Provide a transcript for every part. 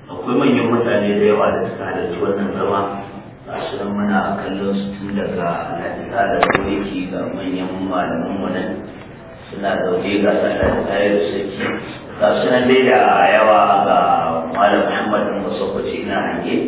akwai manyan mutane da yawa da suka halarci wannan zama a shirin muna kallon su tun daga hadisa da kawai ga manyan malaman mu nan suna dauke ga sallar tayar sarki ga sunan dai da yawa ga malam muhammad bin musakwaci na hange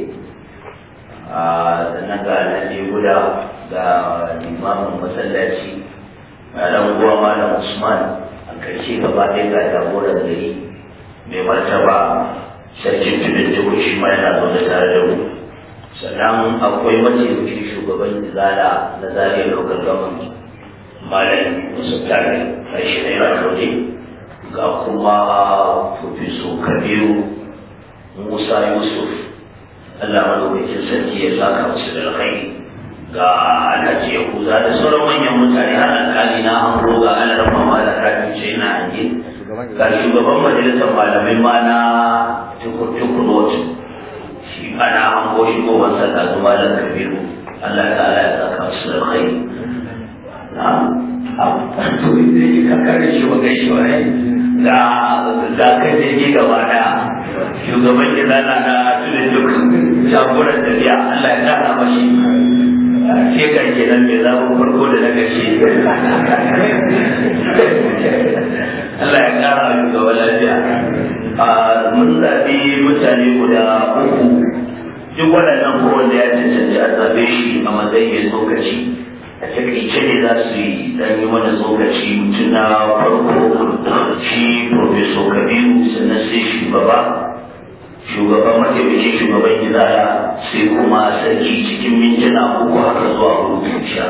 sannan ga alhaji guda ga limamin masallaci malam uwa malam usman a karshe gaba ɗaya ga jagoran gari mai martaba sarkin tudun jiho shi ma yana zaune tare da mu sannan akwai mataimakin shugaban izala na zariya lokal government malam musu tare a shi na yana zaune ga kuma profeso kabiru musa yusuf allah madaukakin sarki ya saka musu da alkhairi ga alhaji yahuza da sauran manyan mutane har alkali na an roga ana rafa ma da kafin ce ina hange ga shugaban majalisar malamai ma na tukur-tukur shi ana hango shi ko wasa da zuwa da kabiru Allah ta'ala ya saka su da kai na to inda yake kakar shi wa gashi wa rai da da kan jirgi gaba da shugaban gida na na tudun duk jagoran tafiya Allah ya kara mashi shekar kenan mai zaɓin farko da na gashi Allah ya kara shugaba lafiya mun zaɓi mutane guda uku duk waɗannan ko wanda ya cancanci a zaɓe shi a matsayin tsokaci a takaice ne za su yi dan yi mana tsokaci mutum na farko shi professor kabiru sannan sai shugaba shugaban mataimakin shugaban gidaya sai kuma sarki cikin mintuna uku haka zuwa hudu insha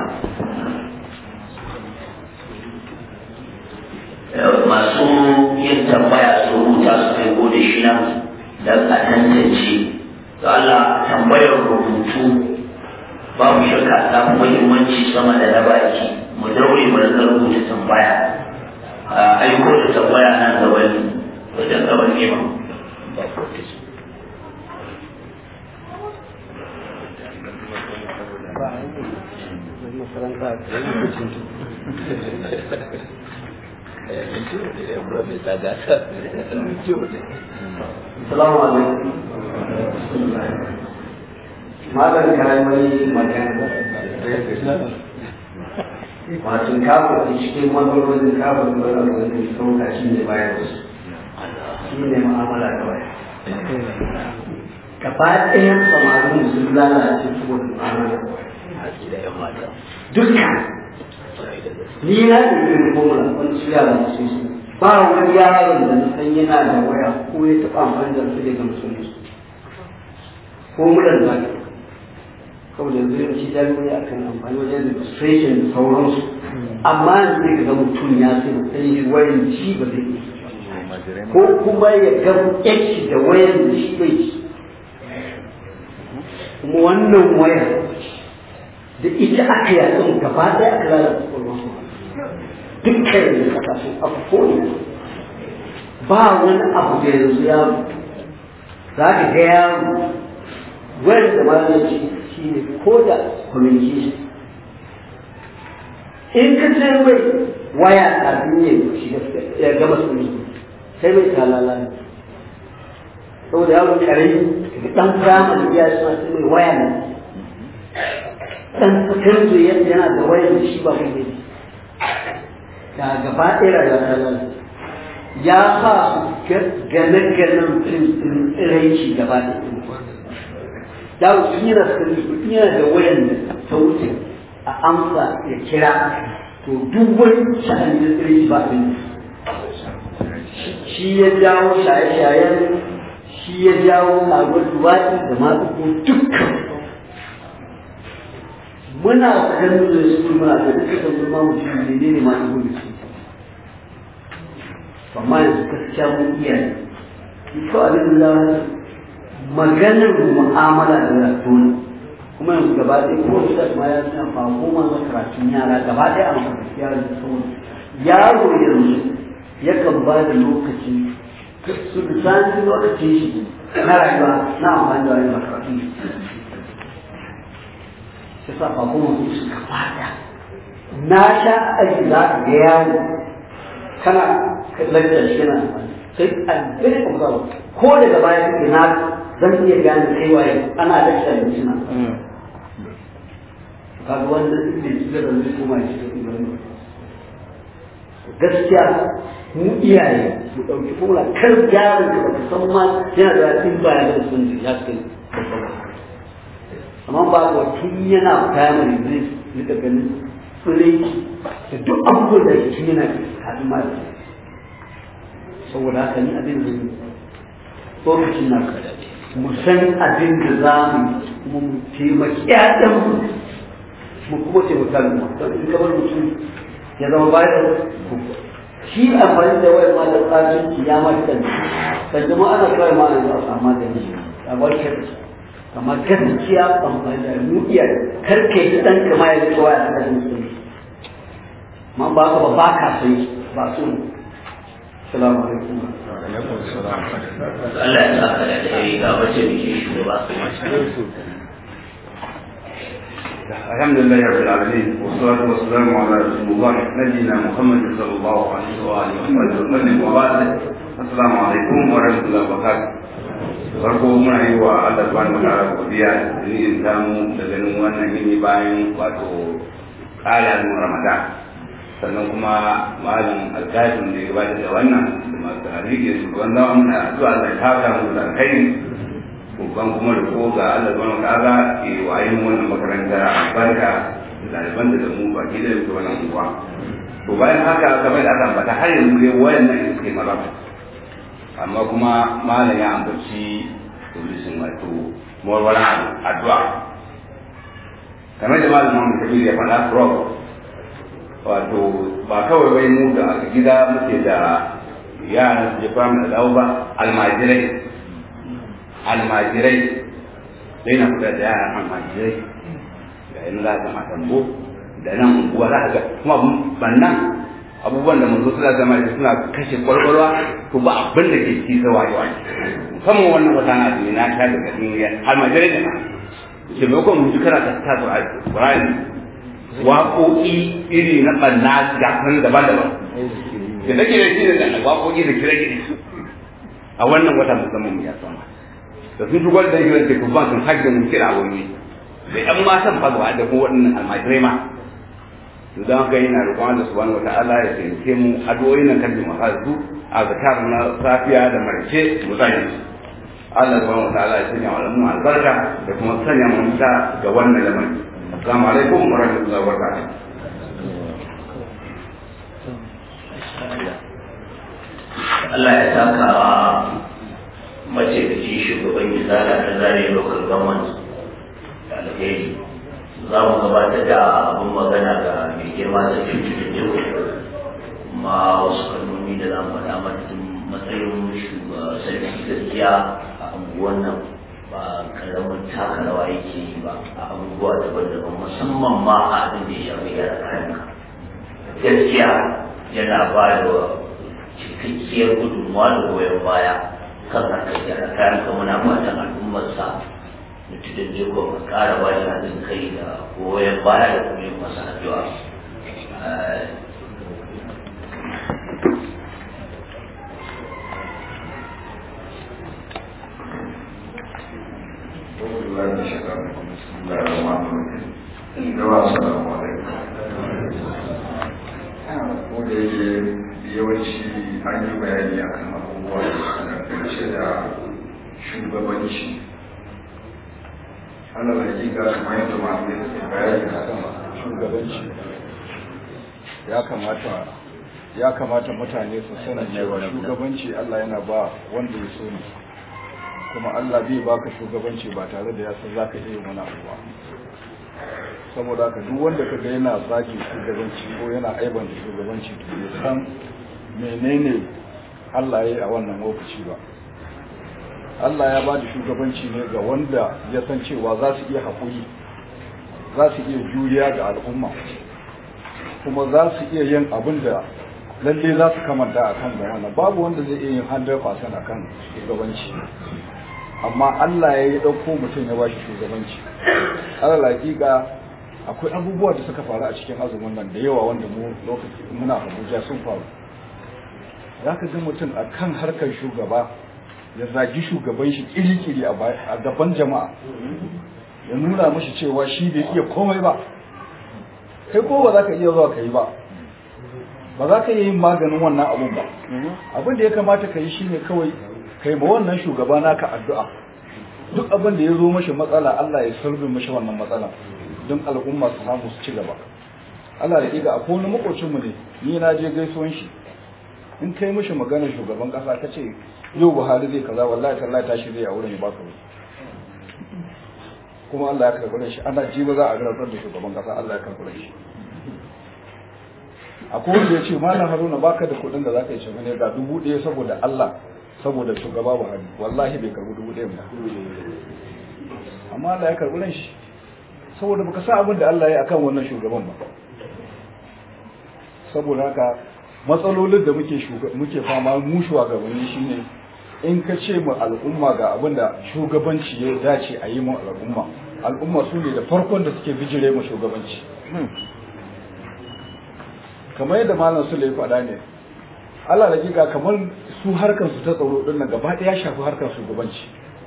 Allah masu yin tambaya su rubuta su kai gode shi nan don a tantance ga Allah tambayar rubutu babu shakka ta fi muhimmanci sama da na baki mu daure mu rika rubuta tambaya a aiko da tambaya nan ga wani wajen gaban nema Salamu alaikum. Malam karamai magana. Wato kafin cikin matsalolin kafin da wani da sauka shi ne bayan su. Shi ne ma'amala da waya. Gaba ɗayan samarin sun lalace saboda ma'amala da waya. Dukkan ni na da irin formula wani su yara su su ba wani yaron da na san yana da waya ko ya taɓa amfani da su daga musulunci formular da ka kawai yanzu yin shi jami'ai a kan amfani wajen registration da sauransu amma yanzu zai ga mutum ya sai sai shi wayan shi ba zai yi ko kuma ya ga yaki da wayan da shi bai ci kuma wannan wayar da ita aka yaɗin gaba ɗaya aka lalata kwakwalwa dukkan da kasashen abubuwan ba wani abu da yanzu ya za ka ga yaro wani da ma ya ce shi ne ko da communication in ka ce wai waya a duniya shi ya gama su ne sai mai talala ne saboda yawon karami dan firamare ya suna sai mai waya ne dan sakandare yana da wayar da shi ba kai ne da gaba ɗaya rayuwa ta lalata ya sa su gane-ganen fim iraici gaba da da su yana sani yana da wayan da ta wuce a amsa ya kira to duk wani sha'ani da iraici ba su shi ya jawo shaye-shayen shi ya jawo sabuwar duwatsi da masu dukkan muna ganin da su muna da duka da zama mutum ne ne ma ibo da su amma yanzu gaskiya mun iya ne ko abin da za maganar mu'amala da ratona kuma yanzu gaba ɗaya ko da ma ya san fa ko ma na karatun yara gaba ɗaya a makarantar yara da sauran yaro yanzu yakan ba da lokaci su bisan lokacin shi na rayuwa na amfani da wani makaratun shi sa ba kuma su suka fada na sha aiki za ka ga yawo kana lantar shi yana sai a very observe ko daga baya kake na zan iya gane kai waye ana da shi da suna kaga wanda ne da zai koma shi da gaskiya mu iyaye mu ɗauki kula kar yaron da baka san ma yana da in ba ya da sun ya kai amma ba ko tun yana primary zai rika ganin tsireki da duk abubuwan da tun yana kafin ma da saboda haka ni abin da lokacin na mu san abin da za mu kuma mu taimaki ƴaƴanmu mu kuma taimaka mu don in kamar mutum ya zama bayan shi amfani da wayar ma da tsarin ya mata kan jama'a ana kawai ma yanzu a samu magani a warkar amma gaskiya amfani da mu iya karke shi dan kama ya rike waya a kan su ma ba ka ba ba ka sai ba su salamu alaikum Allah ya saka da alheri ga wacce muke shugaba الحمد لله رب العالمين والصلاة والسلام على رسول الله نبينا محمد صلى الله عليه وآله وسلم وبعد السلام عليكم ورحمة الله وبركاته farko muna yi wa Allah subhanahu wa ta'ala godiya da ni samu da ganin wannan yini bayan wato ƙarin Ramadan sannan kuma malam alkafin da ya gabatar da wannan da masu hariki su wanda muna addu'a Allah ya kawo mu da kai babban kuma da ko ga Allah subhanahu wa ta'ala ke wayin wannan makaranta albarka da ɗaliban da mu baki da yake wannan unguwa to bayan haka kamar da aka ambata har yanzu dai wayannan suke maraba amma kuma malam ya ambaci tulisin wato morwara addu'a kamar da malam Muhammad Kabir ya faɗa rock wato ba kawai wai mu da a gida muke da yaran su jefa mu da dawo ba almajirai almajirai dai na kula da yaran almajirai da yin za ta matambo da nan unguwa za ga kuma bannan abubuwan da manzo suna zama da suna kashe kwalkwalwa to ba abin da ke ci sawa yawa musamman wannan wata na da na sha daga duniya almajirai da na ke maimakon mu ji kana ta ta Qur'ani waƙoƙi iri na ɓanna gasan daban-daban da take da shi da waƙoƙi da kire-kire a wannan wata musamman ya sama da sun shigar da hirar da kuma sun hajji mun kira wani da ƴan matan fagwa da kuma waɗannan almajirai ma to don haka yana roƙon Allah subhanahu wata'ala ya taimake mu addu'o'in nan kan jama'a su a zakar na safiya da marke mu zai Allah subhanahu wata'ala ya sanya wa mu albarka da kuma sanya mu ta ga wannan lamarin assalamu alaikum wa rahmatullahi wa barakatuh Allah ya saka wa mace da ci shugaban izala ta zare local government da alheri za mu gabatar da abin magana ga mai girma da cikin jiho kuma wasu kalmomi da za mu faɗa mata matsayin sarki gaskiya a unguwan nan ba karamin taka rawa yake yi ba a abubuwa daban-daban musamman ma a abin da ya shafi gyara kayan gaskiya yana ba da cikakkiyar gudunmawa da goyon baya kan harkar gyara kayan ka muna fatan al'ummarsa mutum da ko ka kara ba shi haɗin kai da goyon baya da kuma yin masa addu'a ko da yake yawanci an yi bayani a kan abubuwa da dangance da shugabanci ana da hakika kamar yadda malamai suke bayani a kan shugabanci ya kamata ya kamata mutane su sani cewa shugabanci Allah yana ba wanda ya so ne kuma Allah bai baka shugabanci ba tare da ya san zaka iya wani abu ba saboda haka duk wanda kaga yana zagi shugabanci ko yana aiban da shugabanci to ya san menene Allah ya yi a wannan lokaci ba Allah ya ba da shugabanci ne ga wanda ya san cewa za su iya haƙuri za su iya juriya ga al'umma kuma za su iya yin abin da lalle za su kamanta a kan da wannan babu wanda zai iya yin 100% a kan shugabanci amma Allah ya yi ɗauko mutum ya ba shi shugabanci alal hakika akwai abubuwa da suka faru a cikin azumin nan da yawa wanda mu lokaci muna Abuja sun faru za ka ga mutum a kan harkar shugaba ya zagi shugaban shi kiri-kiri a gaban jama'a ya nuna mashi cewa shi bai iya komai ba kai ko ba za ka iya zuwa ka yi ba ba za ka iya yin maganin wannan abun ba abin da ya kamata ka yi shine kawai kai ma wannan shugaba naka addu'a duk abin da ya zo mashi matsala Allah ya sulbe mashi wannan matsala don al'umma su samu su ci gaba Allah da iga akwai wani makocin mu ne ni na je gaisuwan shi in kai mashi maganar shugaban kasa ka ce yau Buhari zai kaza wallahi tallahi tashi zai a wurin ya baka wuri kuma Allah ya karɓi shi ana ji ba za a rantsar da shugaban kasa Allah ya karɓi shi akwai wanda ya ce malam Haruna baka da kuɗin da zaka yi shi ne ga dubu ɗaya saboda Allah saboda shugaba Buhari wallahi bai karɓi dubu ɗaya ba amma Allah ya karɓi shi saboda baka sa abin da Allah ya akan wannan shugaban ba saboda haka matsalolin da muke muke fama mu shugabanni shine in ka ce mu al'umma ga abin da shugabanci ya dace a yi mu al'umma al'umma su ne da farkon da suke bijire mu shugabanci kamar yadda malam su ya faɗa ne Allah da giga kamar su harkar su ta tsaro din nan gaba ɗaya shafi harkar shugabanci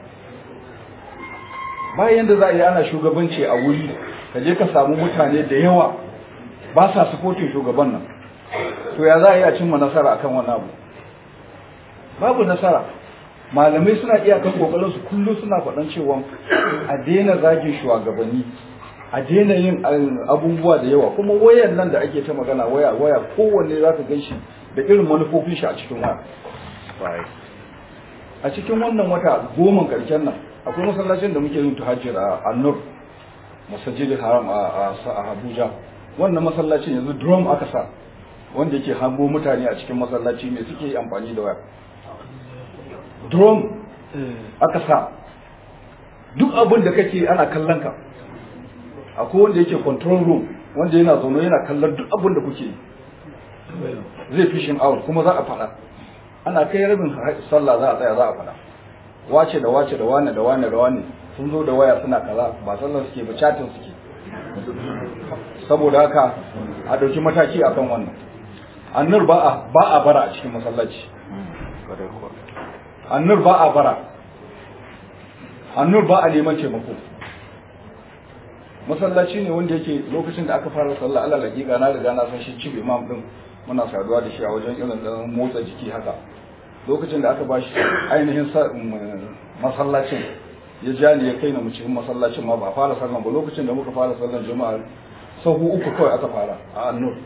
bayan da za a yi ana shugabanci a wuri ka je ka samu mutane da yawa ba sa supporting shugaban nan to ya za a yi a cimma nasara akan wannan abu babu nasara malamai suna iyakan kokarin su kullum suna faɗan cewa a daina zagin shugabanni a daina yin abubuwa da yawa kuma wayan nan da ake ta magana waya waya kowanne za ka gan shi da irin manufofin shi a cikin waya a cikin wannan wata goma karshen nan akwai masallacin da muke yin tuhajjir a annur masajidin haram a abuja wannan masallacin yanzu drum aka sa wanda yake hango mutane a cikin masallaci ne suke amfani da waya drone aka sa duk abin da kake ana kallon ka akwai wanda yake control room wanda yana zaune yana kallon duk abin da kuke zai fishing out kuma za a faɗa ana kai rabin sallah za a tsaya za a faɗa wace da wace da wane da wane da wane sun zo da waya suna kaza ba sallar suke ba chatin suke saboda haka a ɗauki mataki akan wannan annur ba a ba a bara a cikin masallaci annur ba a bara annur ba a neman taimako masallaci ne wanda yake lokacin da aka fara sallah Allah hakika na riga na san shi chief imam din muna saduwa da shi a wajen irin da motsa jiki haka lokacin da aka ba shi ainihin masallacin ya ja ni ya kai na mu cikin masallacin ma ba fara sallan ba lokacin da muka fara sallan juma'a sahu uku kawai aka fara a annur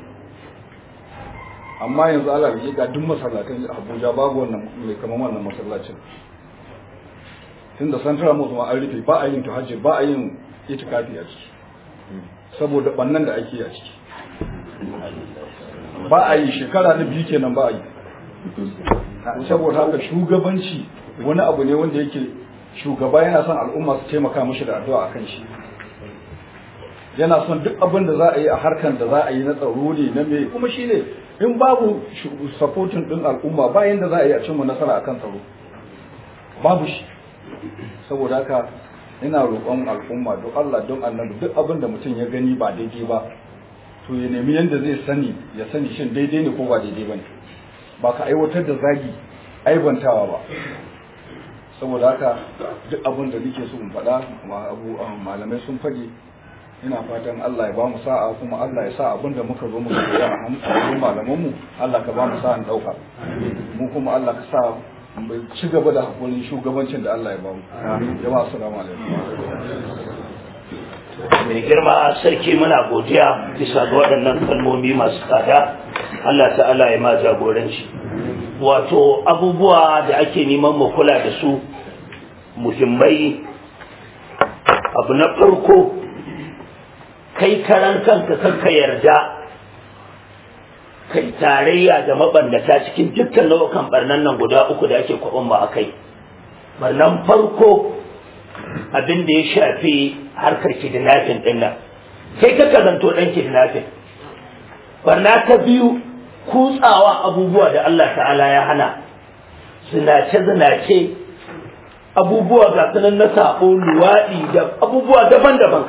amma yanzu Allah ya ga duk masallatan Abuja babu wannan mai kamar wannan masallacin tunda central mosque ma an rufe ba a yin tuhajji ba a yin itikafi a ciki saboda bannan da ake a ciki ba a yi shekara na biyu kenan ba a yi saboda haka shugabanci wani abu ne wanda yake shugaba yana son al'umma su taimaka mishi da addu'a akan shi yana son duk abin da za a yi a harkan da za a yi na tsaro ne na me kuma shi ne in babu supporting din al'umma bayan da za a yi a cimma nasara akan tsaro babu shi saboda haka ina roƙon al'umma don Allah don annabi duk abin da mutum ya gani ba daidai ba to ya nemi yadda zai sani ya sani shin daidai ne ko ba daidai ba ne ba ka aiwatar da zagi aibantawa ba saboda haka duk abin da nake so in faɗa malamai sun faɗi ina fatan Allah ya ba mu sa'a kuma Allah ya sa abin da muka zo muka koya a hannun malamanmu Allah ka ba mu sa'an ɗauka mu kuma Allah ka sa mu ci gaba da hakurin shugabancin da Allah ya ba mu jama'a assalamu alaikum mai girma sarki muna godiya bisa ga waɗannan kalmomi masu tsada Allah ta'ala ya ma jagoranci wato abubuwa da ake neman mu kula da su muhimmai abu na farko kai karan kanka kanka yarda kai tarayya da mabannata cikin dukkan nau'ukan barnan nan guda uku da ake kwaɓan ba a kai barnan farko abin da ya shafi harkar kidnapping din nan kai ka kazanto dan kidnapping barna ta biyu kutsawa abubuwa da Allah ta'ala ya hana zinace zinace abubuwa ga sunan na sabo luwaɗi da abubuwa daban-daban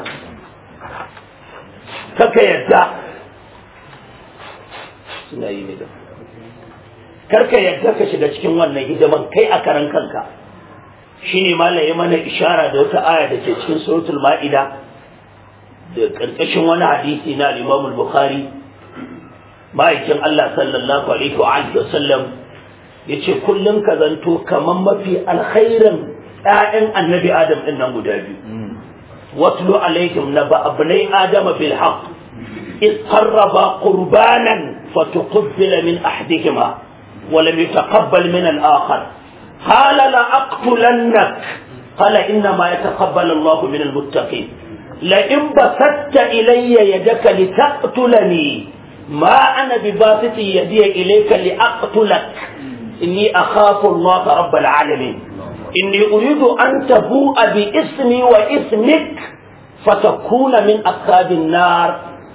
kaka yadda suna yi ne da karka yadda ka shiga cikin wannan hidiman kai a karan kanka shine malam ya mana ishara da wata aya da ke cikin suratul ma'ida da karkashin wani hadisi na Imam al-Bukhari ma'aikin Allah sallallahu alaihi wa alihi wa sallam yace kullum ka zanto kaman mafi alkhairin ƴaƴan annabi Adam din nan guda biyu watlu alaihim naba abnai Adam bil haqq إذ قربا قربانا فتقبل من أحدهما ولم يتقبل من الآخر قال لأقتلنك قال إنما يتقبل الله من المتقين لئن بسطت إلي يدك لتقتلني ما أنا بباسط يدي إليك لأقتلك إني أخاف الله رب العالمين إني أريد أن تبوء باسمي واسمك فتكون من أصحاب النار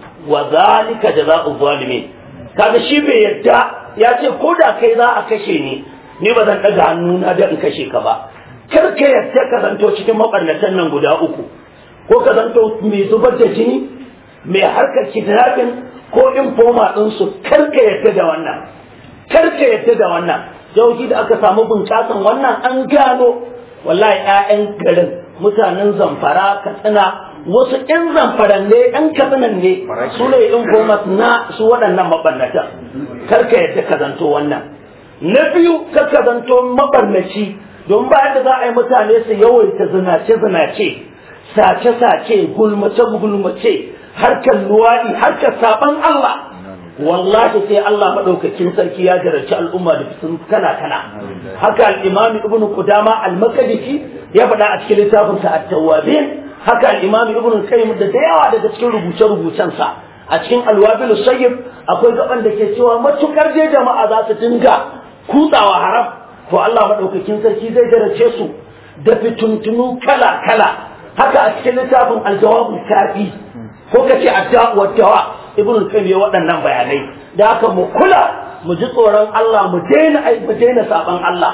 وذلك جزاء الظالمين kaga shi bai yadda ya ce ko da kai za a kashe ni ni ba zan ɗaga hannuna da in kashe ka ba kar ka yadda ka zanto cikin mabarnatan nan guda uku ko ka zanto mai zubar da jini mai harkar kidnapping ko informa ɗinsu kar ka yadda da wannan kar ka yadda da wannan jauki da aka samu bunƙasan wannan an gano wallahi 'ya'yan garin mutanen zamfara katsina wasu ƴan zamfaran ne ƴan katsinan ne su ne informat na su waɗannan maɓannata kar ka yadda ka zanto wannan na biyu kar ka zanto maɓannaci don bayan da za a yi mutane su yawaita zinace-zinace sace-sace gulmace-gulmace harkar luwaɗi harkar saɓan Allah wallahi sai Allah maɗaukakin sarki ya jarabci al'umma da fitin kana kana haka al-imam ibn qudama al-makdisi ya faɗa a cikin littafin sa at-tawwabin haka al-imam ibn qayyim da da yawa daga cikin rubuce-rubucen sa a cikin al-wabil sayyib akwai gaban da ke cewa matukar je jama'a za su dinga kutsawa haram to Allah maɗaukakin sarki zai jarabce su da fituntunu kala-kala haka a cikin littafin al-jawabul kafi ko kace ad-da'u wad-dawa ibn qayyim ya waɗannan bayanai da haka mu kula mu ji tsoron Allah mu daina ai mu daina saban Allah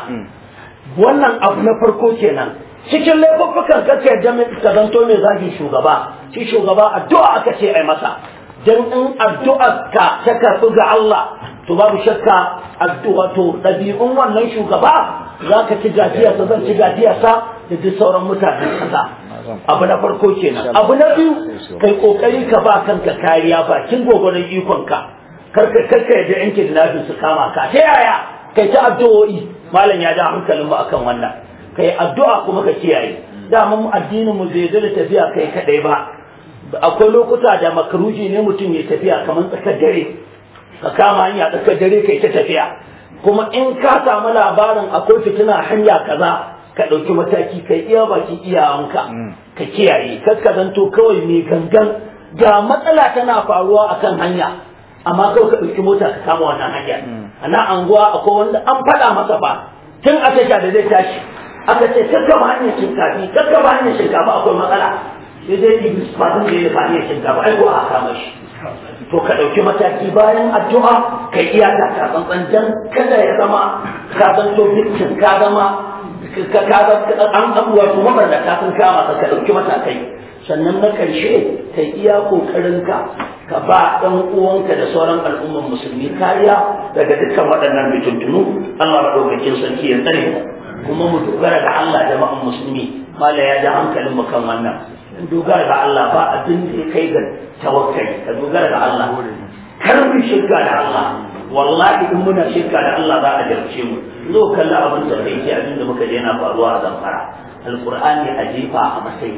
wannan abu na farko kenan cikin laifuffukan kace jami'in ka zanto mai zagi shugaba shi shugaba addu'a aka ce ai masa dan in addu'ar ka ta karɓi ga Allah to babu shakka addu'a to ɗabi'un wannan shugaba zaka ci gajiyarsa zan ci gajiyarsa da duk sauran mutanen kasa abu na farko kenan abu na biyu kai kokari ka ba kanka kariya bakin gogoron ikonka karka karka yadda yanke da nafi su kama ka ta yaya kai ta addu'o'i malam ya ja hankalin mu akan wannan kai addu'a kuma ka kiyaye dama mu addinin mu bai da tafiya kai kadai ba akwai lokuta da makaruji ne mutum ya tafiya kamar tsakar dare ka kama hanya tsakar dare kai ta tafiya kuma in ka samu labarin akwai fitina hanya kaza ka ɗauki mataki ka iya baki iyawanka ka kiyaye kar ka zanto kawai mai gangan ga matsala tana faruwa akan hanya amma kawai ka ɗauki mota ka kama wannan hanya a na anguwa akwai wanda an faɗa masa ba tun a tasha da zai tashi aka ce kakkaba hanyar shinkafi kakkaba hanyar shinkafa akwai matsala sai dai iblis ba zan je ba hanyar shinkafa ai ko a kama shi to ka ɗauki mataki bayan addu'a ka iya ta tsantsan dan kada ya zama ka zanto victim ka zama ka ka an abuwa to mabarnata sun kama ka ɗauki matakai sannan na ƙarshe ka iya ƙoƙarinka ka ba ɗan uwanka da sauran al'umman musulmi kariya daga dukkan waɗannan fitintunu Allah maɗaukakin sarki ya tsare mu kuma mu dogara da Allah jama'an musulmi mala ya ja hankalin mu kan wannan mu dogara da Allah ba abin da ya kai ga tawakkali ka dogara da Allah kar mu shirka da Allah wallahi in muna shirka da Allah za a jarce mu zo kalla abin da kai ce abin da muka je yana faruwa a zamfara alqur'ani a jefa a matsayi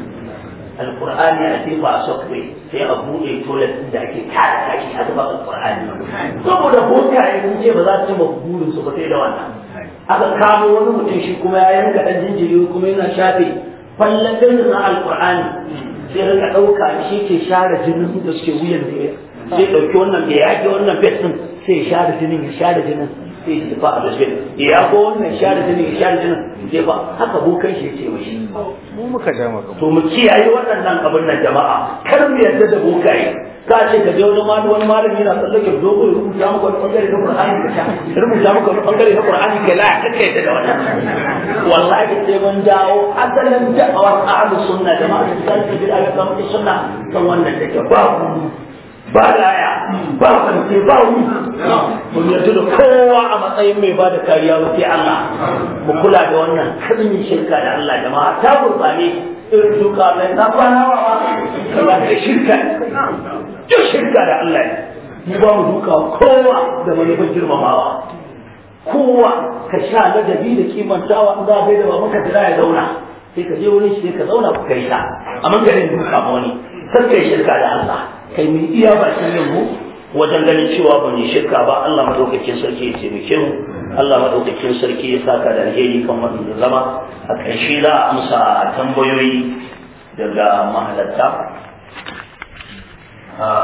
alqur'ani a jefa a sokwe sai a buɗe toilet din da ake kare kashi a zuba alqur'ani saboda bokaye sun ce ba za su ci burin su ba sai da wannan aka kamo wani mutum shi kuma ya yanka dan jinjiri kuma yana shafe fallafin na alqur'ani sai rika ɗauka shi ke share jinin da suke wuyan da sai ɗauki wannan bai yaƙi wannan bet ɗin sai ya share jinin ya share jinin sai ya tafi a dusbin ya ko wannan share jinin ya share jinin sai ba haka bokan shi ya ce mashi mu muka ja maka to mu kiyaye waɗannan abin nan jama'a kar mu yarda da bokaye ka ce ka je wani malami wani malami yana tsallake dogo ya rubuta maka wani bangare na Qur'ani ka sha ya rubuta maka wani bangare na Qur'ani ka la ka kai da wannan wallahi sai mun dawo asalin da'awar ahlus sunna jama'a da sai ka bi ayyukan sunna kan wannan take ba ba laya ba kwanci ba wu mun yarda da kowa a matsayin mai ba da kariya ba sai Allah mu kula da wannan kalmin shirka da Allah jama'a ta gurbane irin duka mai na kwana wa ba da shirka duk shirka da Allah ne mu ba mu duka kowa da manufar girmamawa kowa ka sha ladabi da kimantawa in za a bai da ba maka jira ya zauna sai ka je wurin shi sai ka zauna ku kai ta amma garin duka ma wani kar kai shirka da Allah kai mu iya bakin yin mu wajen ganin cewa ba mu shirka ba Allah madaukakin sarki ya taimake mu Allah madaukakin sarki ya saka da alheri kan wannan zama a ƙarshe za a amsa tambayoyi daga mahalarta